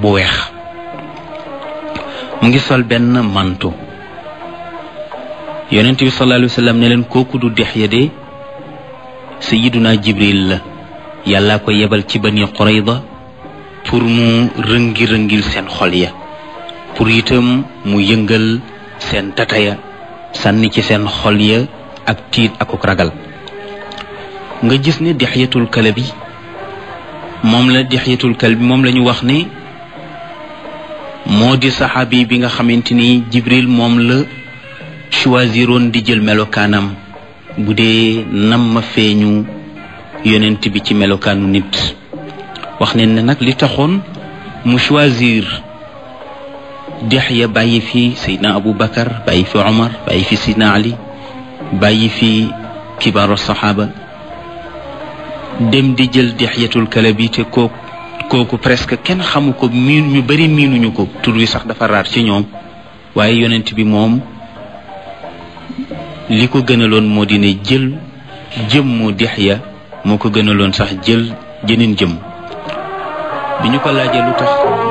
bu weex mu ngi sol benn manto yonent bi sallallahu alayhi wa sallam ne leen kooku du Dihya de sayiduna jibril la yàllaa ko yebal ci bani Qurayda pour mu rëngi-rëngil seen xol ya pour itam mu yëngal seen tataya sànni ci seen xol ya ak tiit ak ak ragal nga gis ne Dihyatul Kalbi moom la Dihyatul Kalbi moom la ñu wax ne moo di saxaabi bi nga xamante ni jibril moom la choisiroon di jël melokaanam bu dee nam ma feeñu yonent bi ci melokaanu nit wax ne ne nag li taxoon mu choisir Dihya bàyyi fi Seydina Abu Bakar bàyyi fi Omar bàyyi fi Seydina Ali bàyyi fi kibaaru saxaaba dem di jël Dihyatul Kalbi te kooku kooku presque kenn xamu ko miin ñu bari miinuñu ko tur wi sax dafa raar ci ñoom waaye yonent bi moom li ko gënaloon moo di ne jël jëmmu Dihya moo ko gënaloon sax jël jëneen jëm bi ñu ko laajee lu tax